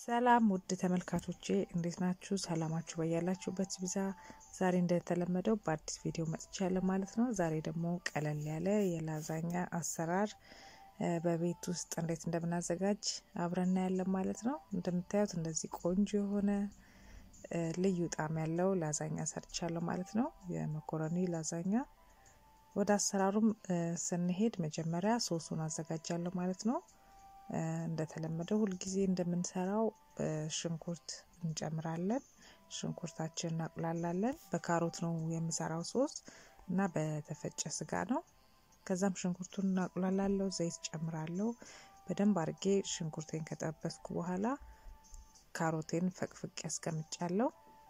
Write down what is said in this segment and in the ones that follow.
ሰላም ውድ ተመልካቾቼ እንዴት ናችሁ? ሰላማችሁ በያላችሁበት ይብዛ። ዛሬ እንደተለመደው በአዲስ ቪዲዮ መጥቻለሁ ማለት ነው። ዛሬ ደግሞ ቀለል ያለ የላዛኛ አሰራር በቤት ውስጥ እንዴት እንደምናዘጋጅ አብረን እናያለን ማለት ነው። እንደምታዩት እንደዚህ ቆንጆ የሆነ ልዩ ጣዕም ያለው ላዛኛ ሰርቻለሁ ማለት ነው። የመኮረኒ ላዛኛ። ወደ አሰራሩም ስንሄድ መጀመሪያ ሶሱን አዘጋጃለሁ ማለት ነው። እንደተለመደው ሁልጊዜ እንደምንሰራው ሽንኩርት እንጨምራለን። ሽንኩርታችን እናቁላላለን። በካሮት ነው የምሰራው ሶስ እና በተፈጨ ስጋ ነው። ከዛም ሽንኩርቱን እናቁላላለሁ። ዘይት ጨምራለሁ። በደንብ አድርጌ ሽንኩርቴን ከጠበስኩ በኋላ ካሮቴን ፈቅፍቅ ያስቀምጫለሁ።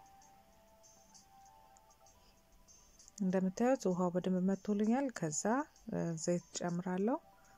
እንደምታዩት ውሃው በደንብ መቶልኛል። ከዛ ዘይት ጨምራለሁ።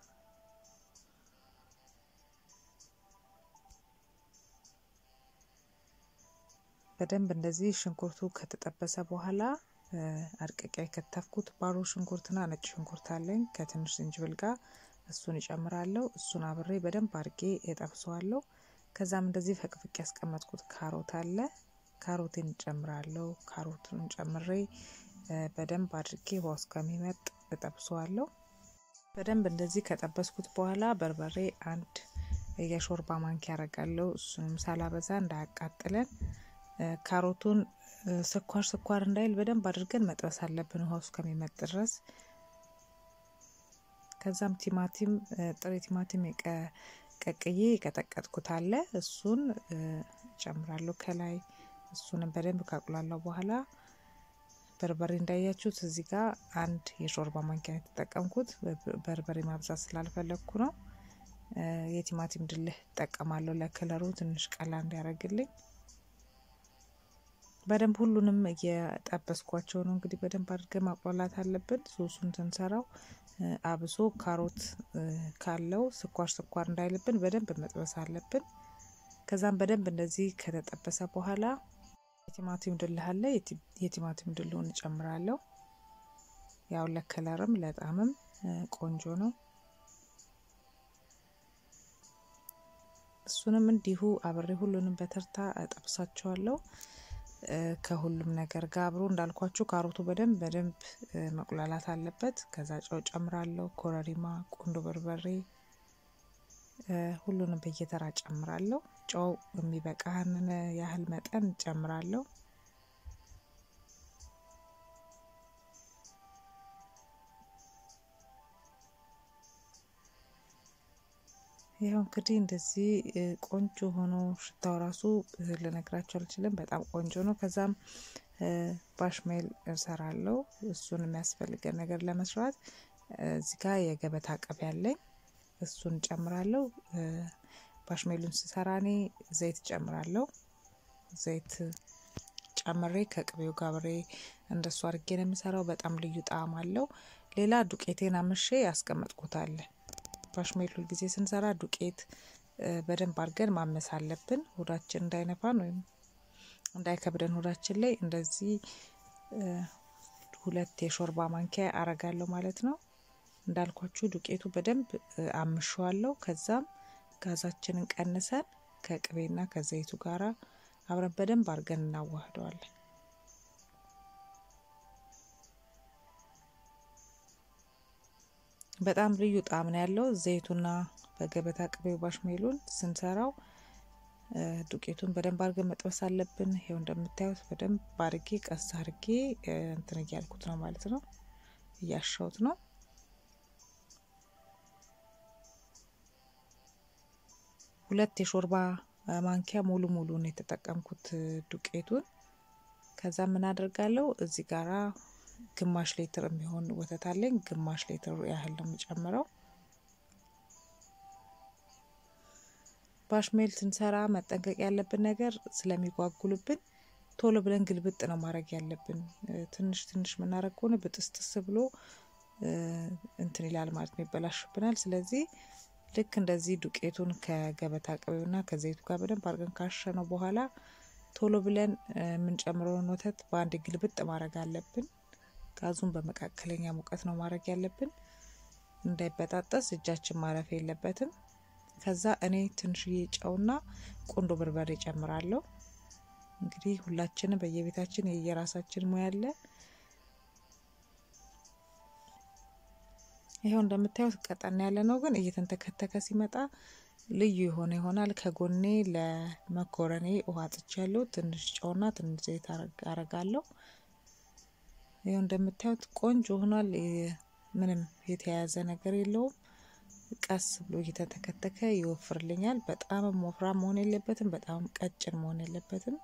በደንብ እንደዚህ ሽንኩርቱ ከተጠበሰ በኋላ አድቅቄ የከተፍኩት ባሮ ሽንኩርትና ነጭ ሽንኩርት አለኝ ከትንሽ ዝንጅብል ጋር እሱን እጨምራለሁ። እሱን አብሬ በደንብ አድርጌ እጠብሰዋለሁ። ከዛም እንደዚህ ፈቅፍቅ ያስቀመጥኩት ካሮት አለ ካሮቴን እጨምራለሁ። ካሮቱን ጨምሬ በደንብ አድርጌ ውሃ እስከሚመጥ እጠብሰዋለሁ። በደንብ እንደዚህ ከጠበስኩት በኋላ በርበሬ አንድ የሾርባ ማንኪያ ያደርጋለሁ። እሱንም ሳላበዛ እንዳያቃጥለን ካሮቱን ስኳር ስኳር እንዳይል በደንብ አድርገን መጥበስ አለብን ውሃው እስከሚመጥ ድረስ። ከዛም ቲማቲም ጥሬ ቲማቲም ቀቅዬ የቀጠቀጥኩት አለ እሱን ጨምራለሁ ከላይ። እሱንም በደንብ ካቁላላው በኋላ በርበሬ እንዳያችሁት እዚህ ጋር አንድ የሾርባ ማንኪያ የተጠቀምኩት በርበሬ ማብዛት ስላልፈለግኩ ነው። የቲማቲም ድልህ እጠቀማለሁ ለከለሩ ትንሽ ቀላ እንዲያደርግልኝ። በደንብ ሁሉንም እየጠበስኳቸው ነው። እንግዲህ በደንብ አድርገን ማቁላላት አለብን ሶሱን ስንሰራው። አብሶ ካሮት ካለው ስኳር ስኳር እንዳይልብን በደንብ መጥበስ አለብን። ከዛም በደንብ እንደዚህ ከተጠበሰ በኋላ የቲማቲም ድልህ አለ የቲማቲም ድልውን እጨምራለሁ። ያው ለከለርም ለጣዕምም ቆንጆ ነው። እሱንም እንዲሁ አብሬ ሁሉንም በተርታ እጠብሳቸዋለሁ። ከሁሉም ነገር ጋር አብሮ እንዳልኳችሁ ካሮቱ በደንብ በደንብ መቁላላት አለበት። ከዛ ጨው ጨምራለሁ፣ ኮረሪማ፣ ቁንዶ በርበሬ ሁሉንም በየተራ ጨምራለሁ። ጨው የሚበቃንን ያህል መጠን ጨምራለሁ። ይኸው እንግዲህ እንደዚህ ቆንጆ ሆኖ ሽታው ራሱ ልነግራቸው አልችልም። በጣም ቆንጆ ነው። ከዛም ባሽሜል እሰራለሁ። እሱን የሚያስፈልገን ነገር ለመስራት እዚህ ጋር የገበታ ቅቤ ያለኝ እሱን ጨምራለሁ። ባሽሜሉን ስሰራ እኔ ዘይት ጨምራለሁ። ዘይት ጨምሬ ከቅቤው ጋር አብሬ እንደሱ አድርጌ ነው የምሰራው። በጣም ልዩ ጣዕም አለው። ሌላ ዱቄቴን አምሼ ያስቀመጥኩታል። ባሽሜል ሁል ጊዜ ስንሰራ ዱቄት በደንብ አድርገን ማመስ አለብን፣ ሆዳችን እንዳይነፋን ወይም እንዳይከብደን ሆዳችን ላይ። እንደዚህ ሁለት የሾርባ ማንኪያ አረጋለሁ ማለት ነው። እንዳልኳችሁ ዱቄቱ በደንብ አምሸዋለሁ። ከዛም ጋዛችንን ቀንሰን ከቅቤና ከዘይቱ ጋራ አብረን በደንብ አድርገን እናዋህደዋለን። በጣም ልዩ ጣዕም ነው ያለው። ዘይቱና በገበታ ቅቤው ባሽሜሉን ስንሰራው ዱቄቱን በደንብ አድርገን መጥበስ አለብን። ይሄው እንደምታዩት በደንብ አድርጌ ቀስ አድርጌ እንትን እያልኩት ነው ማለት ነው፣ እያሻውት ነው። ሁለት የሾርባ ማንኪያ ሙሉ ሙሉን የተጠቀምኩት ዱቄቱን። ከዛ ምን አደርጋለሁ እዚህ ጋራ ግማሽ ሊትር የሚሆን ወተት አለኝ። ግማሽ ሊትር ያህል ነው የምጨምረው። ባሽሜል ስንሰራ መጠንቀቅ ያለብን ነገር ስለሚጓጉልብን ቶሎ ብለን ግልብጥ ነው ማድረግ ያለብን። ትንሽ ትንሽ የምናደርግ ከሆነ ብጥስጥስ ብሎ እንትን ይላል ማለት ነው፣ ይበላሽብናል። ስለዚህ ልክ እንደዚህ ዱቄቱን ከገበታ ቅቤውና ከዘይቱ ጋር በደንብ አድርገን ካሸነው በኋላ ቶሎ ብለን የምንጨምረውን ወተት በአንድ ግልብጥ ማድረግ አለብን። ጋዙን በመካከለኛ ሙቀት ነው ማድረግ ያለብን። እንዳይበጣጠስ እጃችን ማረፍ የለበትም። ከዛ እኔ ትንሽዬ ጨውና ቁንዶ በርበሬ ጨምራለሁ። እንግዲህ ሁላችንም በየቤታችን የየራሳችን ሙያ አለ። ይኸው እንደምታዩት ቀጠን ያለ ነው፣ ግን እየተንተከተከ ሲመጣ ልዩ የሆነ ይሆናል። ከጎኔ ለመኮረኔ ውሃ ጥቻለሁ። ትንሽ ጨውና ትንሽ ዘይት አረጋለሁ። ይኸው እንደምታዩት ቆንጆ ሆኗል። ምንም የተያያዘ ነገር የለውም። ቀስ ብሎ እየተተከተከ ይወፍርልኛል። በጣም ወፍራም መሆን የለበትም፣ በጣም ቀጭን መሆን የለበትም።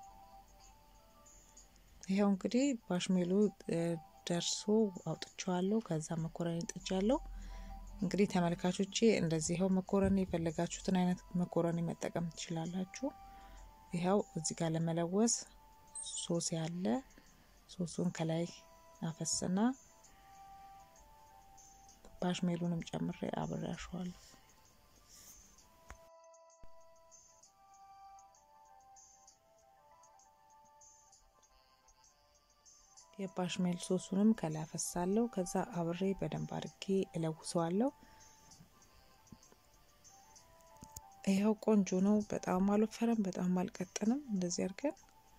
ይኸው እንግዲህ ባሽሜሉ ደርሶ አውጥቼዋለሁ። ከዛ መኮረኒ ጥጃለሁ። እንግዲህ ተመልካቾቼ እንደዚህ ይኸው መኮረኒ የፈለጋችሁትን አይነት መኮረኒ መጠቀም ትችላላችሁ። ይኸው እዚህ ጋር ለመለወስ ሶስ ያለ ሶሱን ከላይ አፈስና ባሽሜሉንም ጨምሬ አብሬ አሸዋለሁ። የባሽሜል ሶሱንም ከላይ አፈሳለሁ። ከዛ አብሬ በደንብ አድርጌ እለውሰዋለሁ። ይኸው ቆንጆ ነው። በጣም አልወፈረም፣ በጣም አልቀጥንም። እንደዚህ አድርገን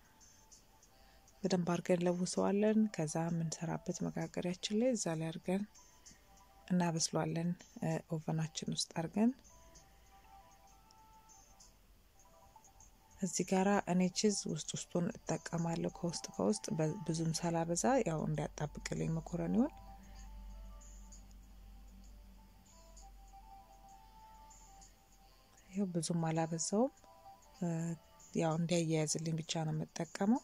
በደንብ አድርገን ለውሰዋለን። ከዛ የምንሰራበት መጋገሪያችን ላይ እዛ ላይ አድርገን እናበስሏለን። ኦቨናችን ውስጥ አድርገን እዚህ ጋራ እኔ ቺዝ ውስጥ ውስጡን እጠቀማለሁ ከውስጥ ከውስጥ ብዙም ሳላበዛ ያው እንዲያጣብቅልኝ መኮረኒውን ያው ብዙም አላበዛውም። ያው እንዲያያያዝልኝ ብቻ ነው የምጠቀመው።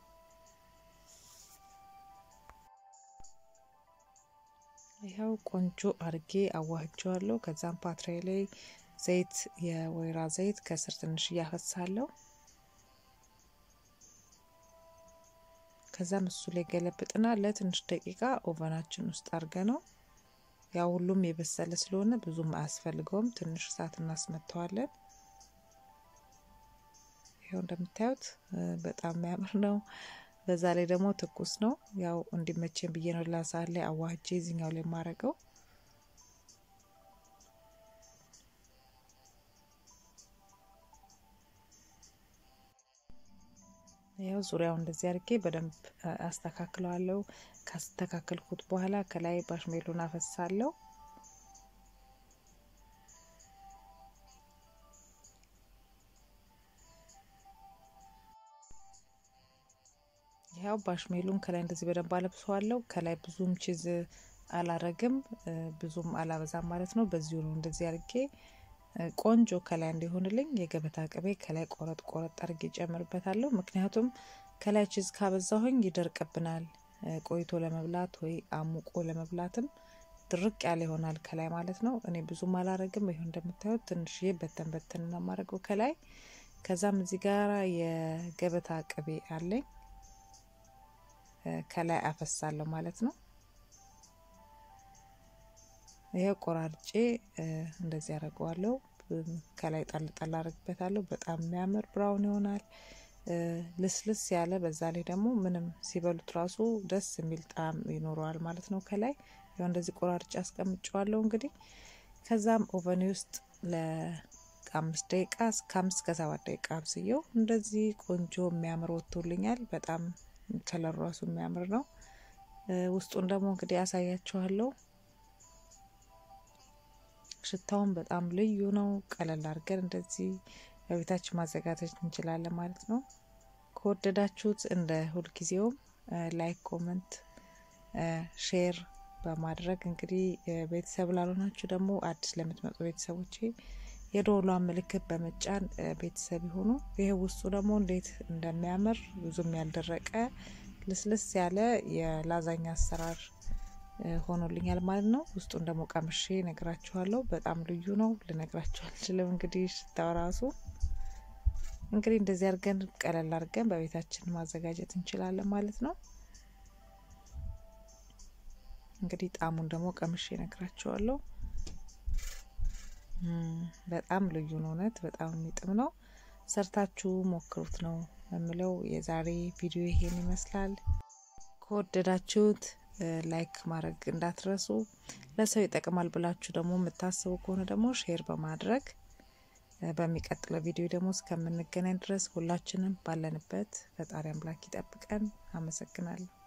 ይኸው ቆንጆ አርጌ አዋህጀዋለሁ። ከዛም ፓትራይ ላይ ዘይት የወይራ ዘይት ከስር ትንሽ እያፈሳለሁ። ከዛም እሱ ላይ ገለብጥና ለትንሽ ደቂቃ ኦቨናችን ውስጥ አርገ ነው ያው ሁሉም የበሰለ ስለሆነ ብዙም አያስፈልገውም። ትንሽ እሳት እናስመተዋለን። ይኸው እንደምታዩት በጣም የሚያምር ነው። በዛ ላይ ደግሞ ትኩስ ነው። ያው እንዲመቸን ብዬ ነው ላሳት ላይ አዋህጄ እዚኛው ላይ የማረገው። ያው ዙሪያው እንደዚህ አድርጌ በደንብ አስተካክለዋለሁ። ካስተካከልኩት በኋላ ከላይ ባሽሜሉን አፈሳለሁ። ያው ባሽሜሉን ከላይ እንደዚህ በደንብ አለብሰዋለሁ። ከላይ ብዙም ቺዝ አላረግም፣ ብዙም አላበዛም ማለት ነው። በዚሁ ነው እንደዚህ አድርጌ ቆንጆ ከላይ እንዲሆንልኝ የገበታ ቅቤ ከላይ ቆረጥ ቆረጥ አድርጌ ጨምርበታለሁ። ምክንያቱም ከላይ ቺዝ ካበዛሁኝ ይደርቅብናል። ቆይቶ ለመብላት ወይ አሙቆ ለመብላትም ድርቅ ያለ ይሆናል ከላይ ማለት ነው። እኔ ብዙም አላረግም። ይሁን እንደምታዩት ትንሽዬ በተን በተን ነው የማደርገው ከላይ። ከዛም እዚህ ጋራ የገበታ ቅቤ አለኝ ከላይ አፈሳለሁ ማለት ነው። ይሄው ቆራርጬ እንደዚህ አደርገዋለሁ። ከላይ ጣል ጣል አደርግበታለሁ። በጣም የሚያምር ብራውን ይሆናል። ልስልስ ያለ በዛ ላይ ደግሞ ምንም ሲበሉት ራሱ ደስ የሚል ጣዕም ይኖረዋል ማለት ነው። ከላይ ያው እንደዚህ ቆራርጬ አስቀምጨዋለሁ። እንግዲህ ከዛም ኦቨኔ ውስጥ ለአምስት ደቂቃ እስከ አምስት ከሰባት ደቂቃ አብስየው እንደዚህ ቆንጆ የሚያምር ወጥቶልኛል። በጣም ከለሩ ራሱ የሚያምር ነው። ውስጡን ደግሞ እንግዲህ ያሳያችኋለሁ። ሽታውን በጣም ልዩ ነው። ቀለል አድርገን እንደዚህ በቤታችን ማዘጋጀት እንችላለን ማለት ነው። ከወደዳችሁት እንደ ሁልጊዜውም ላይክ፣ ኮመንት፣ ሼር በማድረግ እንግዲህ ቤተሰብ ላልሆናችሁ ደግሞ አዲስ ለምትመጡ ቤተሰቦቼ የደወሏን ምልክት በመጫን ቤተሰብ ይሁኑ። ይህ ውስጡ ደግሞ እንዴት እንደሚያምር ብዙም ያልደረቀ ልስልስ ያለ የላዛኛ አሰራር ሆኖልኛል ማለት ነው። ውስጡን ደግሞ ቀምሼ ነግራችኋለሁ። በጣም ልዩ ነው፣ ልነግራችሁ አልችልም። እንግዲህ ሽታው ራሱ እንግዲህ እንደዚህ አድርገን ቀለል አድርገን በቤታችን ማዘጋጀት እንችላለን ማለት ነው። እንግዲህ ጣዕሙን ደግሞ ቀምሼ ነግራችኋለሁ። በጣም ልዩ ነው፣ እውነት በጣም የሚጥም ነው። ሰርታችሁ ሞክሩት ነው የምለው። የዛሬ ቪዲዮ ይሄን ይመስላል። ከወደዳችሁት ላይክ ማድረግ እንዳትረሱ። ለሰው ይጠቅማል ብላችሁ ደግሞ የምታስቡ ከሆነ ደግሞ ሼር በማድረግ በሚቀጥለው ቪዲዮ ደግሞ እስከምንገናኝ ድረስ ሁላችንም ባለንበት ፈጣሪ አምላክ ይጠብቀን። አመሰግናለሁ።